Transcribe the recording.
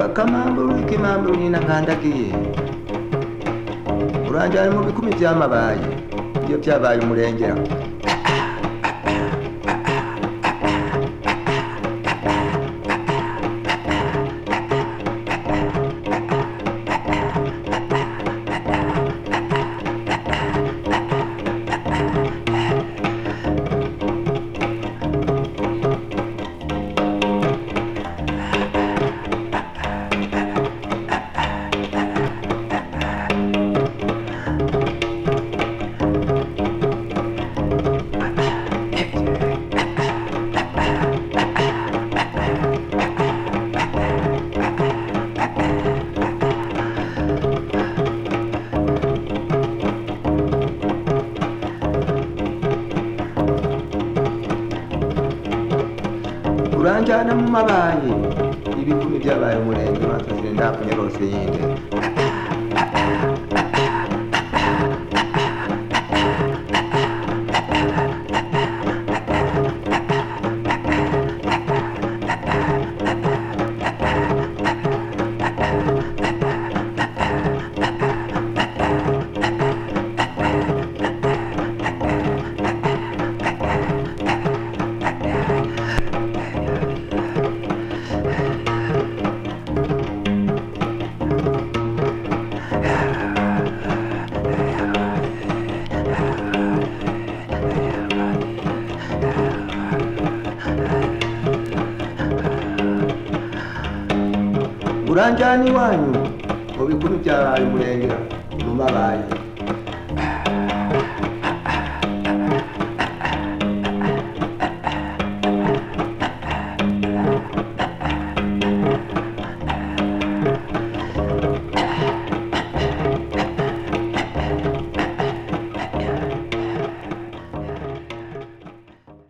akamambula ikimambulina nga ndagiye uranjyana mu bikumi byamabaye ibyo byabaye umurengera uranjyana mu mabaye ibikumi byabaye umurenge batasiye ndakunye rwose yinde uranjyana iwanyu mu bikumi byabaye umurenge mu mabaye